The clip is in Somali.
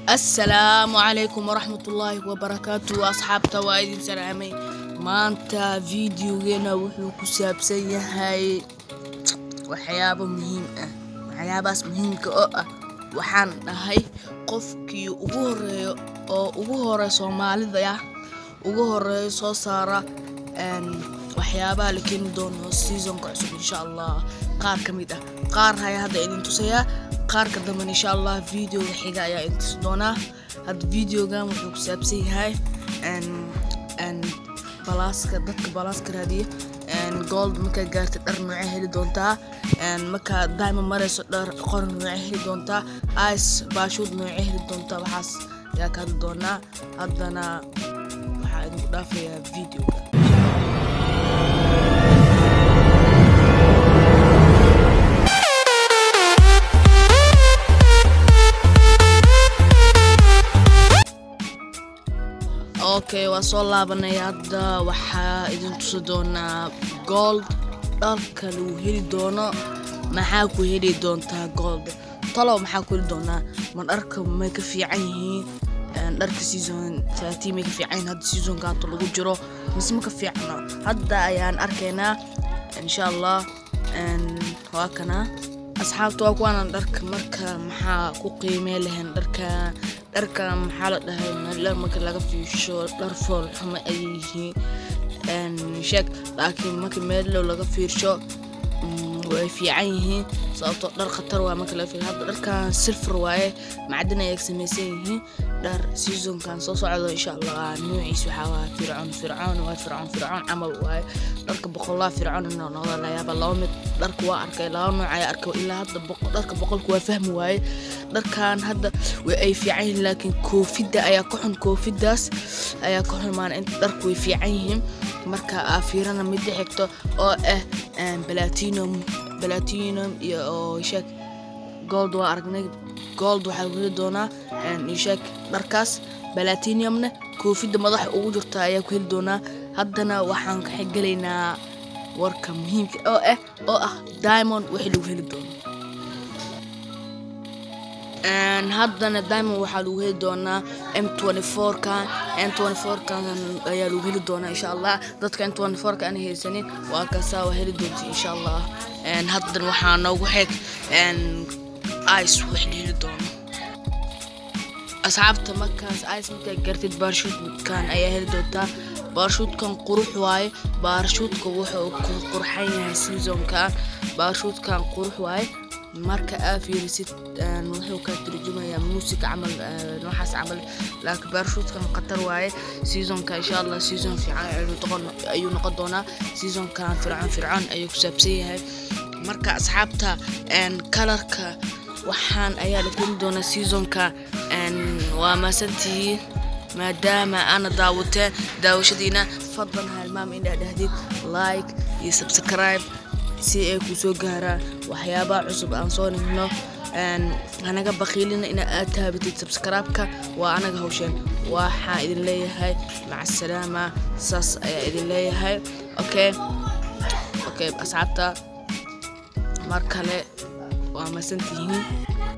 assalaamu calaykum waraxmatullaahi wabarakaatu asxaabta waa idin salaamay maanta videogeena wuxuu ku saabsan yahay waxyaabo muhiim ah waxyaabahaas muhiimka oo ah waxaan dhahay qofkii ugu horeeyo oo ugu hore soomaalida ah ugu horeeyo soo saara waxyaabaha la keeni doono seasonka cusub insha allah qaar ka mid ah qaar haya hadda idin tusayaa qaarka damben insha allah videoga xiga ayaa idin tusi doonaa hadda videogan wuxuu ku saabsan yahay balaaska dadka balaaska raadiya gold markaa gaartay dhar noocee heli doontaa markaa diamond marayso dhar qor noocee heli doontaa ice baashuud noocee heli doontaa waxaas ayaa ka hadli doonaa haddana waxaa idinku dhaafayaa videoga okay waa soo laabanay hadda waxaa idin tusi doonaa gold dharka lagu heli doono maxaa ku heli doontaa gold talow maxaa ku heli doonaa ma dharka may ka fiican yihiin dharka season thirteen may ka fiican yihiin hadda seasonka hata lagu jiro mise ma ka fiicno hadda ayaan arkaynaa insha allah waa kana asxaabta waa kuwaana dharka marka maxaa ku qiimee lahayn dharka dharka maxaa la dhahay dhar marka laga fiisho dhar fool xumo ayay yihiin sheeg laakiin marka meelow laga fiirsho way fiican yihiin sababtoo dhar khatar waa marka laga fiirsho hadda dharkan silfar waaye macdin ayay samaysan yihiin dhar seasonkan soo socdo insha allah nuuciis waxaa waa fircoon fircoon waa fircoon fircoon camal waaye dharka boqolaa fircoon inoo noqda layaaba laba mid dharka waa arkay laba nooc ayaa arkay ilaa hadda dharka boqolka waa fahmi waaye dharkan hadda way ay fiican yihiin laakiin koofidda ayaa ka xun koofidaas ayaa ka xun maana inta dharka way fiican yihiin marka aa fiirana midda xigto oo ah platinum platinum iyo oo sheeg gold waa aragnay gold waxaa lagu heli doonaa sheeg dharkaas platinumna koofidda madaxa ugu jirta ayaa ku heli doonaa haddana waxaan ka xigelaynaa warka muhiimka oo ah oo ah diamond wixii lagu heli doono haddana diamond waxaa lagu heli doonaa m kan m kan ayaa lagu heli doonaa insha allah dadka m ka aan haysanin waa kaasaa waa heli doonta insha allah haddana waxaa noogu xig ice wax la heli doono asxaabta markaas ice markaa gartid baarshuudkan ayaa heli doontaa baarshuudkan qurux waaye baarshuudka wuxuu ku qurxan yahay seasonkan baarshuudkan qurux waaye marka aa fiirisid wuxuu ka turjumayaa muusika camal waxaas camal laakiin baarshuudkan khatar waaye seasonka insha allah season fiican ayuu noqon doonaa seasonkan fircoon fircoon ayuu ku saabsan yahay marka asxaabta kalarka waxaan ayaa la keni doonaa seasonka waa maasantihiin maadaama aana daawateen daawashadiina fadlan halmaam inaa dhahdid like iyo subscribe si ay ku soo gaaraan waxyaabaha cusub aan soo nigno hanaga bakiilina ina aad taabatid subscribe-ka waa anaga hawsheen waxaa idin leeyahay macasalaama saas ayaa idin leeyahay okay okay asxaabta mar kale waa masantihiin